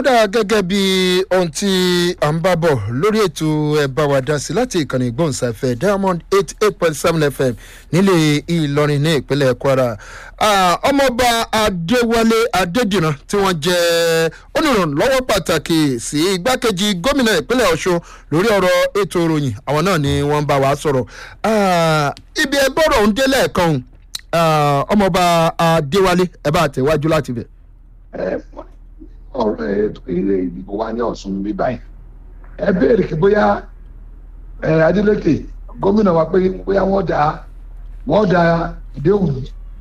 ó dára gẹ́gẹ́ bí ohun tí à ń bá bọ̀ lórí ètò ẹ̀ bá wa dá sí láti ìkànnì ìgbóhùnsáfẹ́ diamond eight eight point seven fm nílé ìlọrin ní ìpínlẹ̀ kwara ọmọọba adéwálé adédìran tí wọ́n jẹ́ olùrànlọ́wọ́ pàtàkì sí igbákejì gómìnà ìpínlẹ̀ ọ̀ṣun lórí ọ̀rọ̀ ètò ìròyìn àwọn náà ni wọ́n bá wa sọ̀rọ̀ ibi ẹgbọ́rọ̀ ń délẹ̀ kan ọmọọba adéwálé ẹ bá tẹ̀wájú láti bẹ̀ ọ̀rọ̀ ètò ilé ìdìbò wa ní ọ̀sùn bí báyìí ẹ béèrè kí bóyá adeleke gómìnà wa pé bóyá wọ́n da wọ́n da ìdéhùn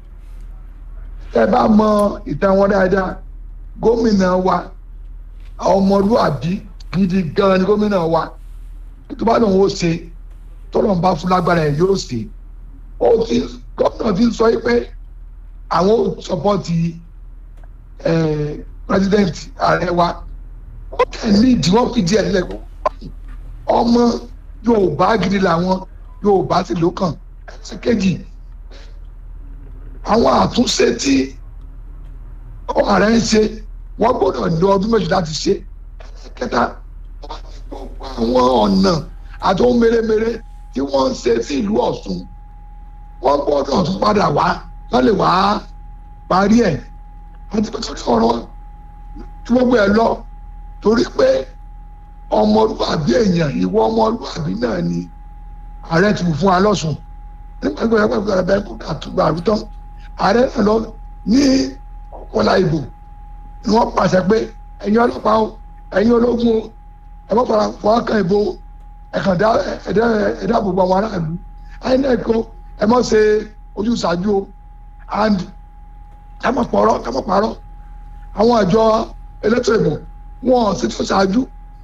ẹ bá mọ ìtàn wọn dáadáa gómìnà wa ọmọlúàbí gidi gan ni gómìnà wa tó bá lòun ó ṣe tọ́lọ̀ ń bá fún lágbára ẹ̀ yóò ṣe ó ti gómìnà ti sọ pé àwọn ò sọpọ́ọ̀tì president ààrẹ wa ó kẹ́ ní ìdí wọ́n fìdí ẹ̀ lẹ́kọ̀ọ́ ọmọ yorùbá gidi làwọn yorùbá sì ló kàn ẹsẹ̀ kejì àwọn àtúnṣe tí ààrẹ ń ṣe wọ́n gbọ́dọ̀ lo ọdún méjì láti ṣe kẹta gbogbo àwọn ọ̀nà àti ohun mèremère tí wọ́n ń ṣe sí ìlú ọ̀ṣun wọ́n gbọ́dọ̀ tún padà wá wọ́n lè wá parí ẹ̀ àti pé torí ọ̀rọ̀ tí gbogbo ẹ lọ torí pé ọmọlúwàbí èèyàn ìwọ ọmọlúwàbí náà ni ààrẹ ti fún wa lọ́sùn nígbà tó yẹ kó ẹgbẹ́ kó àtúgbà àrùtọ́ ààrẹ náà lọ ní ọ̀pọ̀lá ìbò ni wọ́n pàṣẹ pé ẹ̀yin ọlọ́pàá o ẹ̀yin ológun o ẹ bọ́ fara fọwọ́ kan ìbò ẹ̀kàn ẹ̀dá gbogbo àwọn aráàlú inec o ẹ mọ̀ ṣe ojúṣàájú o and ẹ mọ̀ pọ̀rọ̀ ẹ mọ̀ pàrọ̀ àwọn àjọ elétò ìbò wọn sì tó ṣáájú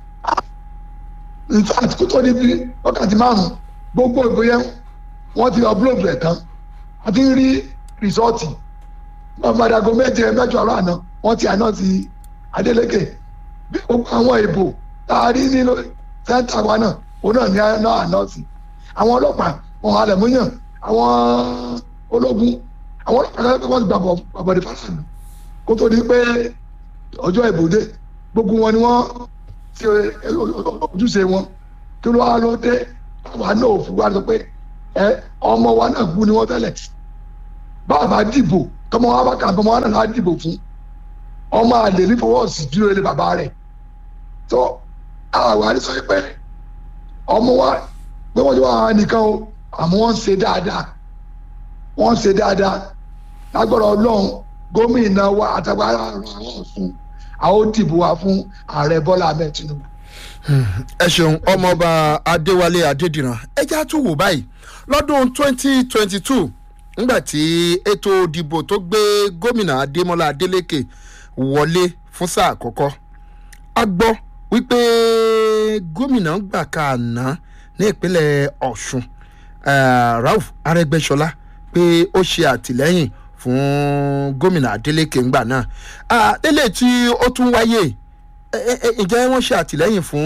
in fact kó tó níbi wákàtí márùn gbogbo ìbò yẹn wọn ti upload rẹ tán a ti ń rí rìsọ́ọ̀tì mọ̀mọ́dàgọ́ méje mẹ́jọ àrọ́ àná wọ́n ti àná ti Adeleke bí gbogbo àwọn ìbò tá a rí nínú sẹ́ńtà wa náà òun náà ní àná àná sí àwọn ọlọ́pàá wọn halẹ̀ múyàn àwọn ológun àwọn ọlọ́pàá kan wọ́n ti gbàgbọ́ àbọ̀dé fásitì kó tó di pé ọjọ́ ìbòde gbogbo wọn ni wọ́n ṣe ojúṣe wọn kí ló wá ló dé àwa náà ò fi wá sọ pé ẹ ọmọ wa náà kú ni wọ́n tẹ́lẹ̀ bàbá dìbò tọmọ wa bá kà tọmọ wa náà láti dìbò fún ọmọ àlè ní fọwọ́sì dúró ilé bàbá rẹ̀ tó àwa ní sọ pé ọmọ wa pé wọ́n ti wá nìkan o àmọ́ wọ́n ń ṣe dáadáa wọ́n ń ṣe dáadáa lágbára ọlọ́run gómìnà wa àtàgbàrà àwọn ọ̀sùn àwọn dìbò wa fún ààrẹ bọ́lá ahmed tinubu. ẹ ṣeun ọmọọba adéwálé adédìran ẹjẹ tún wò báyìí lọ́dún twenty twenty two nígbà tí ètò ìdìbò tó gbé gómìnà adémọlá adélékè wọlé fún sáà àkọ́kọ́ a gbọ́ wípé gómìnà gbà ká àná ní ìpínlẹ̀ ọ̀ṣun rauf arẹgbẹ́sọlá pé ó ṣe àtìlẹ́yìn fún gómìnà adeleke ńgbà náà délé tí ó tún wáyé ǹjẹ́ wọ́n ṣe àtìlẹ́yìn fún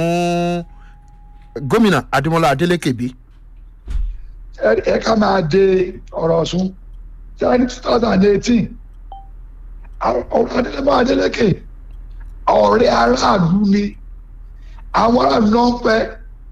gómìnà adémọlá adeleke bí. ẹ ká máa de ọ̀rọ̀ ọ̀sùn tí a ní two thousand and eighteen ọ̀rọ̀ adémọlá adeleke ọ̀rẹ́ aráàlú ni àwọn aráàlú náà ń fẹ́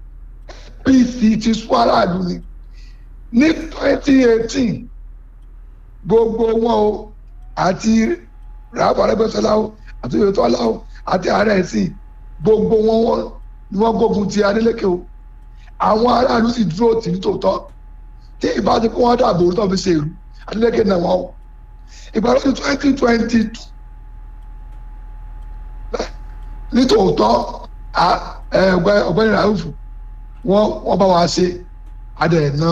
pc ti sún aráàlú ni ní twenty eighteen gbogbo wọn o àti ràbọ̀ arẹ́gbẹ́sọlá o àti oyetola o àti ààrẹ ẹ̀sìn gbogbo wọn ni wọ́n gbógun ti adeleke o àwọn aráàlú sì dúró tì ní tòótọ́ tí ìbá ti kó wọn dàbò tó fi ṣe ìlú adeleke náà wọn o ìgbà lọ́dún twenty twenty two ní tòótọ́ ọ̀gbẹ́ni rauf wọ́n bá wa ṣe adẹ̀ náà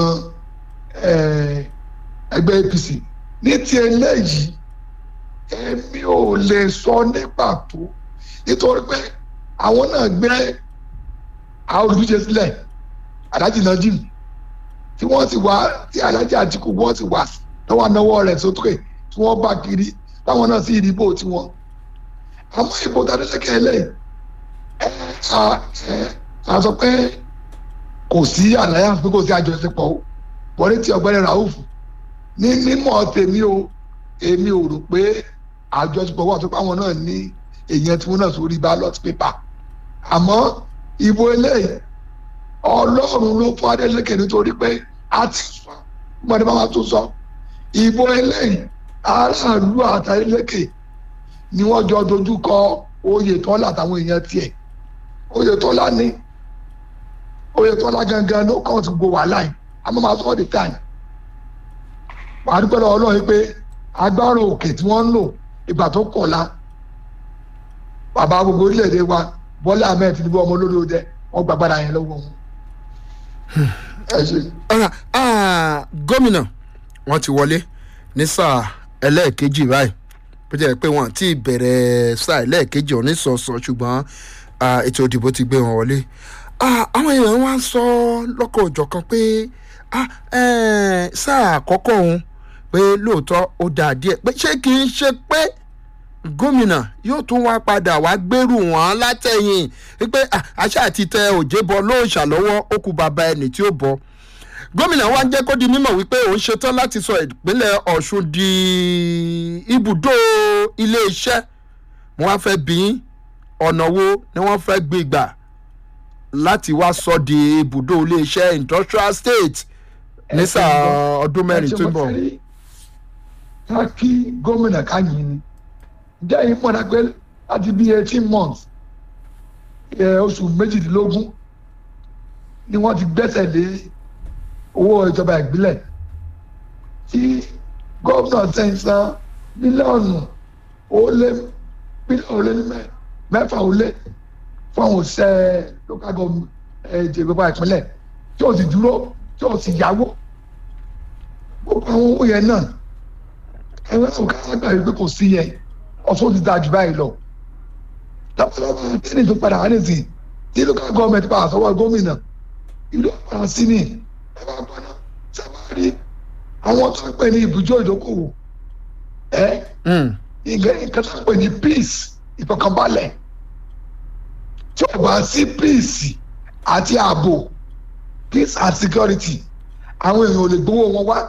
ẹgbẹ́ apc ní ti eléyìí èmi ò lè sọ ní pàtó nítorí pé àwọn náà gbé àwọn olùdíje sílẹ̀ alájì najim tí wọ́n ti wá tí alájì àtìkù wọ́n ti wá lọ́wọ́ anáwó rẹ̀ sókè tí wọ́n bá kiri táwọn náà sì ìdìbò tiwọn àmọ́ ìbò tàdélẹ́kẹ̀ eléyìí ẹ ẹ sọ pé kò sí àlàyé àfi kò sí àjọṣepọ̀ o wọ́n ní ti ọ̀gbẹ́ni rauf ní mímọ̀ tèmi o èmi ò rò pé àjọṣepọ̀ wà tó páwọn náà ní èèyàn tí wọ́n náà sórí ballot paper àmọ́ ìbò eléyìí ọlọ́run ló fún Adeleke nítorí pé a ti sọ gbọ́dọ̀ bá wa tún sọ ìbò eléyìí aráàlú àti Adeleke ni wọ́n jọ dojú kọ Oyètọ́lá àtàwọn èèyàn tiẹ̀ Oyètọ́lá ní Oyètọ́lá gangan ló kàn ti gbó wàhálà yìí àmọ́ máa sọ ọ́ the time wàá dúpẹ́ lọ́wọ́ Ọlọ́run pé agbára òkè tí wọ́n ń lò ìgbà tó kọ̀la bàbá gbogbo orílẹ̀-èdè wa Bọ́lá Ahmed Tinubu ọmọ olórí ọdẹ wọ́n gbàgbára yẹn lọ́wọ́ wọn. ẹ ṣe. ọ̀rà ah, gómìnà wọn ti wọlé ní sáà ẹlẹ́ẹ̀kejì báyìí bó jẹ́ pé wọ́n ti bẹ̀rẹ̀ sáà ẹlẹ́ẹ̀kejì ọ̀ní sọ̀sọ̀ ṣùgbọ́n ah, ètò ìdìbò ti gbé wọn wọlé Ah, àwọn èèyàn wá ń sọ lọ́kọ̀ òjọ̀kan pé ah, eh, sáà àkọ́kọ́ òun pé lóòótọ́ ó dáa díẹ̀ pé ṣé kì í ṣe pé gómìnà yóò tún wá padà wá gbèrú wọn látẹ̀yìn wípé ah, àṣà àti tẹ òjé bọ lóòṣà lọ́wọ́ ó kú bàbá ẹni tí ó bọ gómìnà wa ń jẹ́ kó di mímọ̀ wípé òun ṣetán láti sọ ìpínlẹ̀ ọ̀ṣun di ibùdó iléeṣẹ́ mo wá fẹ́ bí yín ọ̀nà wo ni wọ́n fẹ́ gbé gbà láti wá sọ di ibùdó iléeṣẹ́ industrial state ní sáà ọdún mẹ́rin tó ń bọ̀. ká kí gómìnà ká yìn ni jẹ́ yín mọ̀nà pé láti bí eighteen months ẹ̀, oṣù méjìdínlógún ni wọ́n ti gbẹ́sẹ̀ lé owó ìjọba ìbílẹ̀ tí gómìnà ti ń san mílíọ̀nù ó lé mílíọ̀nù ó lé ní mẹ́- mẹ́fà ó lé fún àwọn òṣìṣẹ́ local government ètò ìjọba ìpínlẹ̀ tí ó sì dúró tí ó sì yáwó gbogbo àwọn owó yẹn náà ẹgbẹ́ òkè àgbà yìí pé kò sí yẹn ọ̀ṣun ti dáa jù báyìí lọ lọ́pọ̀lọpọ̀ tẹ́lẹ̀ tó padà wá nìsín tí local government bá àsọwọ́ gómìnà ìlú ọ̀pọ̀ sí ni ẹ bá gbọ́ná sábàárì àwọn tó ń pè ní ibùjọ ìdókòwò ẹ Mm. nǹkan nǹkan tó ń pè ní peace ìfọkànbalẹ̀ tí ó bá sí peace àti ààbò peace and security àwọn èèyàn ò lè gbowó wọn wá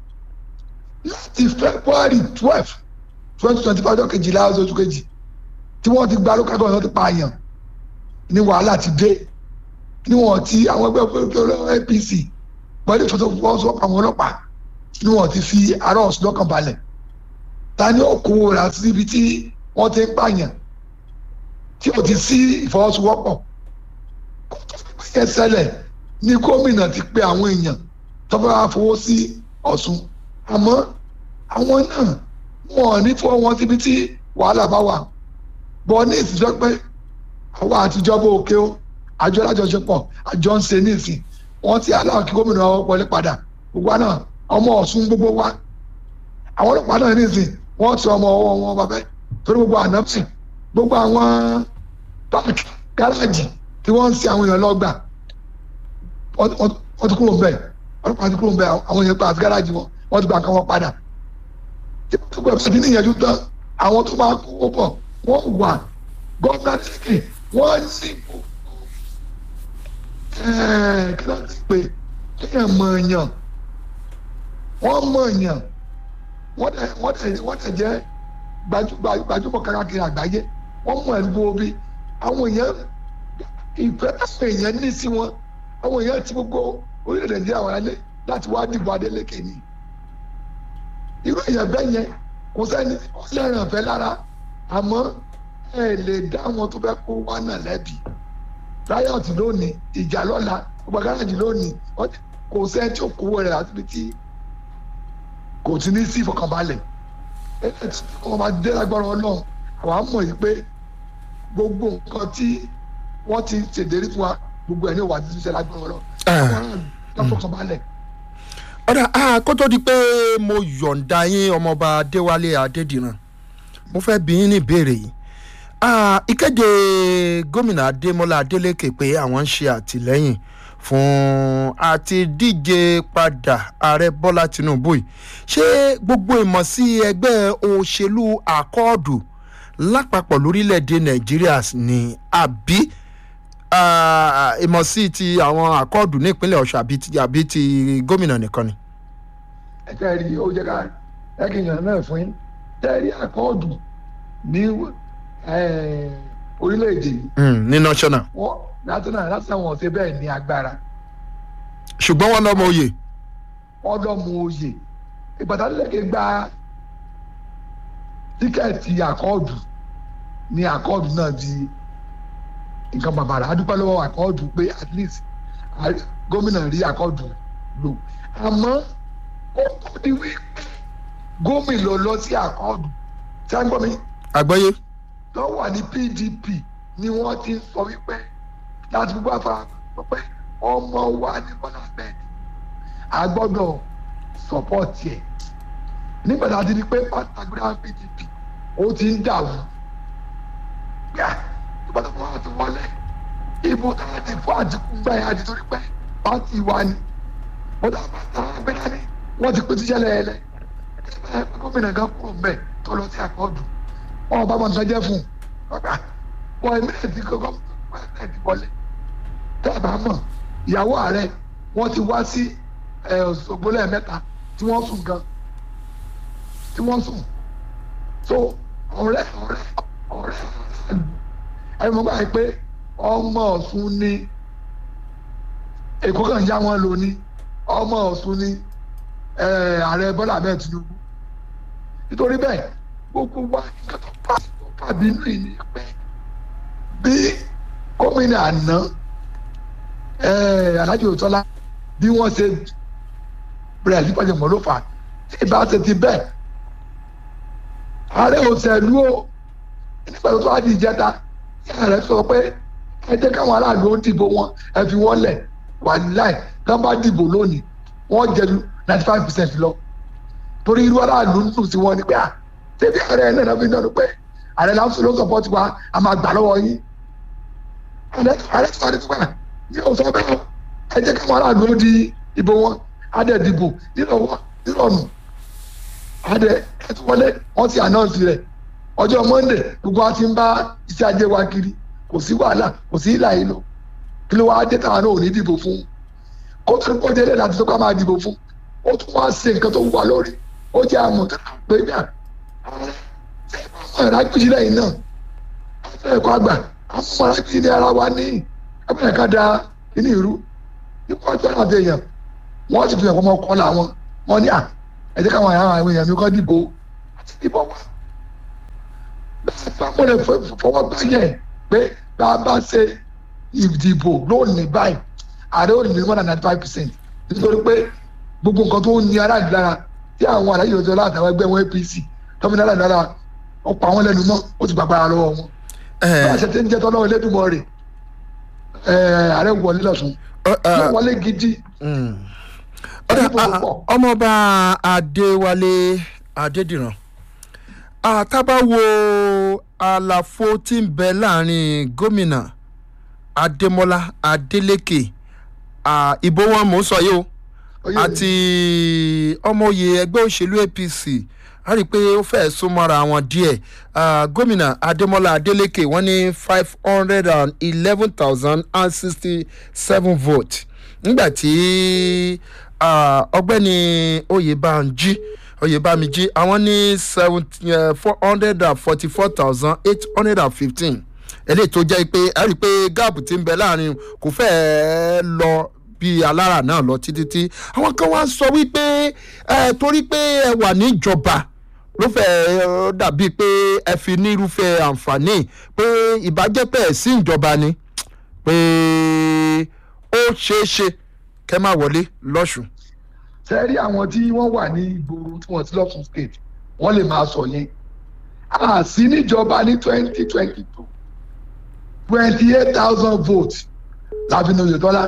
láti february twelve twenty twenty five ọjọ́ kejìlá oṣù kejì tí wọ́n ti gba local government ti pààyàn ní wàhálà ti dé níwọ̀n tí àwọn ẹgbẹ́ òfin apc pẹ̀lú ìfọwọ́sowọ́pọ̀ àwọn ọlọ́pàá níwọ̀n ti fi ará ọ̀sùn lọ́kàn balẹ̀ ta ni ó kó ra síbi tí wọ́n ti ń pààyàn tí ò ti sí ìfọwọ́sowọ́pọ̀ kó tó fi pé yẹn ṣẹlẹ̀ ní gómìnà ti pe àwọn èèyàn tó bá fowó sí ọ̀sùn àmọ́ àwọn náà wọn ò ní fọwọ́ wọn síbi tí wàhálà bá wà bọ́ ní ìsìnjọ́ pé àwa àtijọ́ bó òkè ó àjọ alájọṣepọ̀ àjọ ń ṣe nísìn wọ́n ti aláwọ̀ kí gómìnà wọlé padà gbogbo àná ọmọ ọ̀sùn gbogbo wa àwọn ọlọ́pàá náà nísìn wọ́n ti ọmọ ọwọ́ wọn bàbẹ́ torí gbogbo ànápsì gbogbo àwọn páàkì gáràjì tí wọ́n ń sin àwọn èèyàn lọ́gbà wọ́n wọ́n ti kúrò ń bẹ̀ ọlọ́pàá ti kúrò ń bẹ̀ àwọn èèyàn pa àti gáràjì wọn wọ́n ti gba nǹkan wọn padà tí wọ́n ti gbọ́ ẹ̀fọ́ ti níyànjú tán àwọn tó máa kó pọ̀ wọ́n wà gọ́ọ̀nà tẹ́kì wọ́n ní kí ló ti pè kéèyàn mọ̀ èèyàn wọ́n mọ̀ èèyàn wọ́n dẹ̀ wọ́n dẹ̀ wọ́n dẹ̀ jẹ́ gbajúgba- gbajúmọ̀ káàkiri àgbáyé wọ́n mọ̀ ẹ̀dúgbò bí àwọn èèyàn ìfẹ́ táwọn èèyàn ní sí wọn àwọn èèyàn ti gbogbo orílẹ̀-èdè nàìjíríà wà lálẹ́ láti wá dìbò Adeleke ni irú èèyàn bẹ́ẹ̀ yẹn kò sẹ́ni ọlẹ́rìn ọ̀fẹ́ lára àmọ́ ẹ lè dá àwọn tó fẹ́ kó wá náà lẹ́bi riot lónìí ìjà lọ́la ọgbà gáràjì lónìí wọ́n ti- kò sẹ́ni tí ò kówó rẹ̀ láti fi tí kò ti ní sí ìfọkànbalẹ̀ ẹ ẹ tí wọ́n máa dé lágbára ọlọ́run àwa mọ̀ yìí pé gbogbo nǹkan tí wọ́n ti ṣèlérí fún wa gbogbo ẹ̀ ní ìwà títí ṣe lágbára ọlọ́run Ah. àwọn aráàlú lọ́fọ̀kànbalẹ̀ ọ̀dà ah, kó tó di pé mo yọ̀ǹda yín ọmọọba adéwálé adédìran mo fẹ́ bí yín ní ìbéèrè yìí Ah, ìkéde gómìnà adémọlá adélékè pé àwọn ń ṣe àtìlẹ́yìn fún àti díje padà ààrẹ bọ́lá tinubu yìí ṣé gbogbo ìmọ̀ sí ẹgbẹ́ òṣèlú àkọọ́dù lápapọ̀ lórílẹ̀‐èdè nàìjíríà ni àbí ah, ìmọ̀ sí ti àwọn àkọọ́dù ní ìpínlẹ̀ ọ̀ṣun àbí ti- àbí ti gómìnà nìkan ni. ẹ̀ka rí ó jẹ́ ká ẹ̀kìnyàn náà fún yín tẹ́rí àkọọ́dù ní eh, orílẹ̀-èdè yìí Mm, ní national wọ́n national national wọn ṣe bẹ́ẹ̀ ní agbára ṣùgbọ́n wọn lọ́mọ oyè ọlọ́mù oyè ìgbàdánilẹ́kẹ̀ gba tíkẹ́ẹ̀tì àkọọ́dù ní àkọọ́dù náà di nǹkan bàbàrà adúpẹ́ lọ́wọ́ àkọọ́dù pé at least a- gómìnà rí àkọọ́dù lò àmọ́ ó tó di wípé gómìnà lọ sí àkọọ́dù tí a ń gbọ́ mi àgbọ́yé lọ́wọ́ ní pdp ni wọ́n ti ń sọ wípé láti gbogbo àfara sọ pé ọmọ wa ní bọ́lá bẹ́ẹ̀ a gbọ́dọ̀ sọ́pọ́ọ̀tì ẹ̀ nígbà tá a ti di pé pátágbéra pdp ó ti ń dàrú gbà nígbà tó wọ́n ti wọlé ibo tá a ti fún àdínkù gbà yẹn àti torí pé pátì wa ni bọ́dà pátágbéra ni wọ́n ti pín tíṣẹ́ lẹ́yẹlẹ́ ẹ gómìnà kan kúrò mbẹ́ tó lọ sí àkọọ́dù wọn bá wọn sọjẹ fún un ọgbà wọn ẹmí ẹtì kọkọ ẹtì wọlé tẹ́ẹ̀bà mọ̀ ìyàwó ààrẹ wọ́n ti wá sí ẹ, Òṣogbo lẹ́ẹ̀mẹ́ta tí wọ́n sùn gan tí wọ́n sùn so ọ̀rẹ́ ọ̀rẹ́ ọ̀rẹ́ ẹ mọ̀ báyìí pé ọmọ Ọ̀ṣun ni Èkó kan já wọn lò ní ọmọ Ọ̀ṣun ni ẹ, ààrẹ Bọ́lá Ahmed Tinubu nítorí bẹ́ẹ̀ gbogbo wa nǹkan tó bá tó bá bínú yìí ni pé bí gómìnà àná Alhaji Oyètọ́lá bí wọ́n ṣe bẹ̀rẹ̀ sí pàṣẹ mọ́ ló fà á tí ìbá ṣe ti bẹ́ẹ̀ ààrẹ òṣèlú o nígbà tó tó wá di ìjẹta tí ààrẹ sọ pé ẹ jẹ́ káwọn aráàlú ó dìbò wọn ẹ fi wọ́n lẹ̀ wà láì kán bá dìbò lónìí wọ́n jẹ ju ninety five percent lọ torí irú aráàlú ń dùn sí wọn ni pé à tẹ́bí ààrẹ náà náà fi náà pé ààrẹ láǹfù ló sọpọ́tì wa a máa gbà lọ́wọ́ yín ààrẹ ààrẹ tó wà ní tuba ní ọ̀sán bẹ́ẹ̀ ẹ jẹ́ káwọn aráàlú ó di ìbò wọn adẹ dìbò nírọ̀wọ́ nírọ̀nù adẹ ẹtù wọlé wọn ti ànáǹsì rẹ̀ ọjọ́ monday gbogbo wa ti ń bá iṣẹ́ ajé wa kiri kò sí wàhálà kò sí ìlà ìlò kí ló wá dé táwọn náà ò ní dìbò fún kó tó ní kó délé láti tó ká máa dìbò fún ó tún wá ṣe nǹkan tó wà lórí ó jẹ́ àmọ̀tẹ́lá pé bí i ọ̀rọ̀ agbèjì lẹ́yìn náà afẹ́ ẹ̀kọ́ àgbà àwọn ọmọ agbèjì ní ara wa ní ẹgbẹ́ ẹ̀ka da inú ìrú nípa ọjọ́ náà dé èèyàn wọ́n ti fi ẹ̀kọ́ ọmọ kọ́ làwọn wọ́n ní à ẹ jẹ́ káwọn àwọn èèyàn mi kọ́ dìbò àti dìbò wa. bẹ́ẹ̀ bá mo lè fọwọ́ báyẹ̀ pé bá a bá ṣe ìdìbò lónìí báyìí ààrẹ ò ní one and ninety five percent nítorí pé gbogbo nǹkan tó ń ní aráàlú lára tí àwọn aláyè òjò látàwọn ẹgbẹ́ wọn APC tọ́mìnà aráàlú lára ó pa wọn lẹ́nu mọ́ ó ti gbàgbára lọ́wọ́ wọn. bá a ṣe ti ń jẹ́ tọ́lọ́wọ́ Elédùmarè rẹ̀ ààrẹ wọlé lọ́sùn yóò wọlé gidi. ọmọọba Adéwálé Adédìran àtàbáwo àlàfo tí ń bẹ láàrin gómìnà Adémọ́lá Adélékè ìbò wọn mò ń sọ yìí o àti ọmọoyè ẹgbẹ́ òṣèlú APC a rí i pé ó fẹ́ẹ́ súnmọ́ra wọn díẹ̀ gómìnà Adémọ́lá Adélékè wọ́n ní five hundred and eleven thousand and sixty seven votes nígbà tí ọgbẹ́ni Oyèbánjí Oyèbámijí àwọn ní four hundred and forty four thousand eight hundred and fifteen eléyìí tó jẹ́ pé a rí i pé gáàpù tí ń bẹ láàrin kò fẹ́ẹ́ lọ bí alára náà lọ títí tí àwọn kan wá sọ wípé ẹ torí pé ẹ wà níjọba ló fẹ́ dàbíi pé ẹ fi ní irúfẹ́ àǹfààní pé ìbájẹ́pẹ́ sí ìjọba ni pé ó ṣeé ṣe kẹ́ máa wọlé lọ́sùn. sẹ́rí àwọn tí wọ́n wà ní ìgboro tí wọ́n ti lọ́sùn state wọ́n lè máa sọ yẹn a sí níjọba ní twenty twenty two twenty eight thousand votes láàfin Oyètọ́lá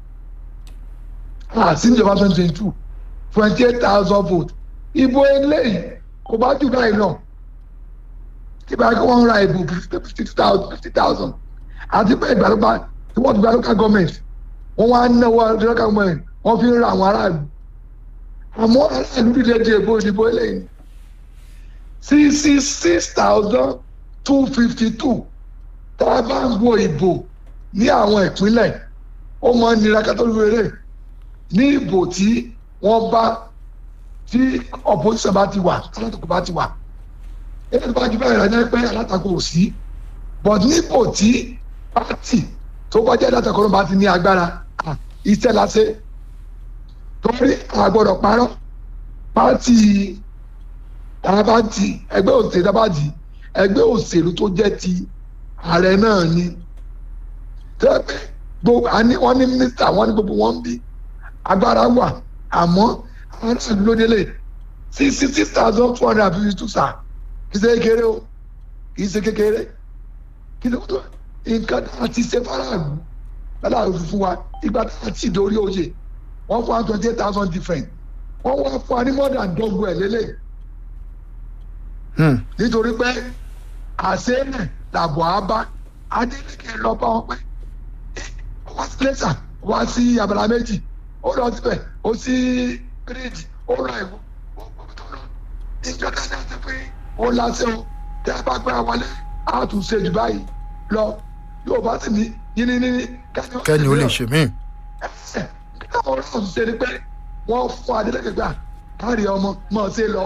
àti níjọba twenty twenty two twenty eight thousand votes ìbò eléyìí kò bá jù báyìí náà tí báyìí kí wọ́n ra ìbò fifty two thousand fifty thousand àti pé ìgbàlódé tí wọ́n ti gba local government wọ́n wá ń náwó local government wọ́n fi ń ra àwọn aráàlú àmọ́ aráàlú dìde di ìbò ìdìbò eléyìí sixty six thousand two fifty two tá a bá ń wo ìbò ní àwọn ìpínlẹ̀ ó máa ń nira kátó lóore ní ìbò tí wọ́n bá tí opposition bá ti wà alátakò bá ti wà ẹni tó bá ju bẹ́ẹ̀ rẹ̀ ní pé alátakò ò sí but nípò tí pátì tó bá jẹ́ dátà kan bá ti ní agbára ah, iṣẹ́ la ṣe torí àgbọ̀dọ̀ parọ́ pátì tàbátì ẹgbẹ́ òṣèlú tàbátì ẹgbẹ́ òṣèlú tó jẹ́ ti ààrẹ náà ni tẹ́lẹ̀ gbogbo àní wọ́n ní mínísítà wọ́n ní gbogbo wọn bí agbára wà àmọ́ àwọn aráàlú ló délé sixty six thousand two hundred and fifty two sa kì í ṣe kékeré o kì í ṣe kékeré kí ló tó nǹkan tá a ti ṣe faraàlú aláàlú fún wa ìgbà tá a ti dórí oyè wọ́n fún wa twenty eight thousand different wọ́n wá fún wa ní more than double ẹ̀ lélẹ̀ Hmm. nítorí pé àṣẹ́lẹ̀ làbọ̀ á bá adélèké lọ bá wọn pé ó wá sí lẹ́sà ó wá sí abala méjì ó lọ síbẹ̀ ó sí gírídì ó lọ ìwọ ó gbọ́ tó lọ ìjọba náà ti pé ó lásẹ̀ o tẹ́ ẹ bá gbára wọlé á tún ṣe jù báyìí lọ yóò bá sì ní yíní níní kẹ́ni ó lè ṣe mí. ẹsẹ̀ nígbà wọn náà ṣe ni pé wọ́n fún adélèké gbà káàrí ọmọ mọ̀ ṣe lọ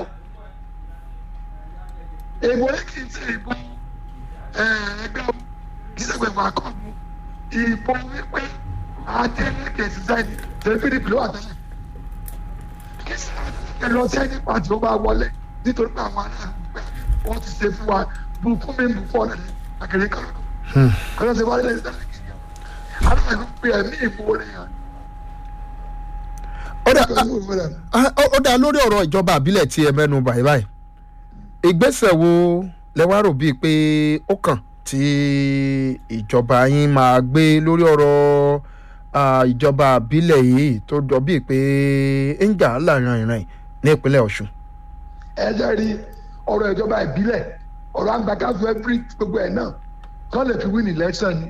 èèbò yìí kì í ṣe ìbò ẹgbẹ́ kì í ṣe pẹ̀lú akọ́mu ìbò wípé adélèké ṣiṣẹ́ ní tẹlifíìdì ló wà tẹ́lẹ̀ kì í ṣe adélèké lọ sí ẹni pàtó ó bá wọlé nítorí pé àwọn aráàlú pé wọ́n ti ṣe fún wa bùkún mi bùkún ọ̀nà ní àkèrè kan kọ́lá ṣe wálé lẹ́yìn tẹ́lẹ̀ kì í yàn aráàlú pé ẹ̀mí ìbò rẹ̀ yàn ó dà ẹ̀mí ìbò rẹ̀ á- ó ó dà lórí ọ̀rọ̀ ìjọba àbílẹ̀ tí ẹ mẹ́nu báyìí báyìí ìgbésẹ̀ wo lẹ wá rò bíi pé ó kàn tí ìjọba yín máa gbé lórí ọ̀rọ̀ ah, ìjọba àbílẹ̀ yìí tó jọ bíi pé ń jà láàrin ìrìn ní ìpínlẹ̀ ọ̀ṣun. ẹ jẹ́ rí ọ̀rọ̀ ìjọba ìbílẹ̀ ọ̀rọ̀ àgbàkáfù every gbogbo ẹ̀ náà kọ́ lè fi win election ni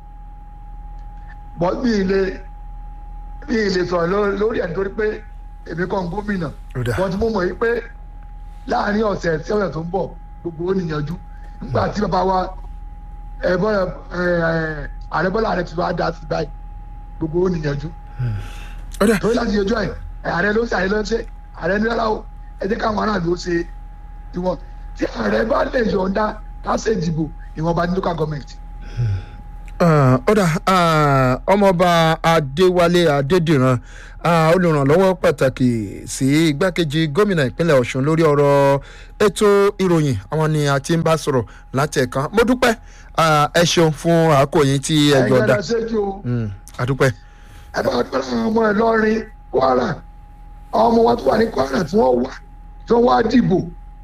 bọ́ mi ì lè mi ì lè sọ̀rọ̀ ló- lórí ẹ̀ nítorí pé èmi kàn gómìnà Ó dáa. wọ́n ti mú mọ̀ yí pé láàrin ọ̀sẹ̀ sí ọ̀sẹ̀ tó ń bọ̀ gbogbo ó níyànjú nígbà tí bàbá wa ẹ bọ́lá ẹ ẹ ààrẹ bọ́lá ààrẹ ti wá dá sí báyìí gbogbo ó níyànjú ó dà torí láti yọjọ́ ẹ̀ ààrẹ ló ń ṣe ààrẹ ló ń ṣe ààrẹ ní rárá o ẹ jẹ́ káwọn aráàlú ó ṣe tiwọn tí ààrẹ bá lè yọ̀ǹda ká ṣe ìdìbò ìwọ̀nba ní local government. Ah, ó dà ah, ọmọọba adéwálé adédìran ah, olùrànlọ́wọ́ pàtàkì sí igbákejì gómìnà ìpínlẹ̀ ọ̀ṣun lórí ọ̀rọ̀ ètò ìròyìn àwọn ni a ti ń bá sọ̀rọ̀ láti ẹ̀kan mo dúpẹ́ ah, ẹ ṣeun fún àákò yín tí ẹ ẹ̀yin gbọ́dá ẹ̀rọ ṣẹ́jú o àdúpẹ́ ẹ bá dúpẹ́ láwọn ọmọ ẹ̀ lọ́rin kwara àwọn ọmọ wa tó wà ní kwara tí wọ́n wá tí wọ́n wá dìbò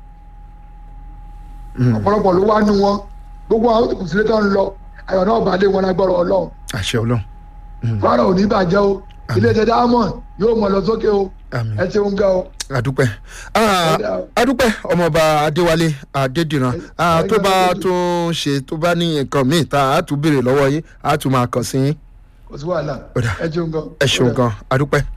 ọ̀pọ̀lọpọ̀ ló wá nú wọn gbogbo àwọn tó kù sílé tó ń lọ ayọ̀ náà bá dé wọn lágbọ́rọ̀ ọlọ́run àṣẹ ọlọ́run kwara ò ní bàjẹ́ o ilé iṣẹ́ diamond yóò mọ̀ lọ sókè o Àmín. ẹ ṣeun gan o. àdúpẹ́ Ah, Ọ̀dà o. àdúpẹ́ ọmọọba adéwálé adédìran Ah, tó bá tún ṣe tó bá ní nǹkan míì tá a tún béèrè lọ́wọ́ yín a tún máa kàn sí yín kò sí wàhálà Ọ̀dà. ẹ ṣeun gan. ẹ ṣeun Ọ̀dà. gan àdúpẹ́.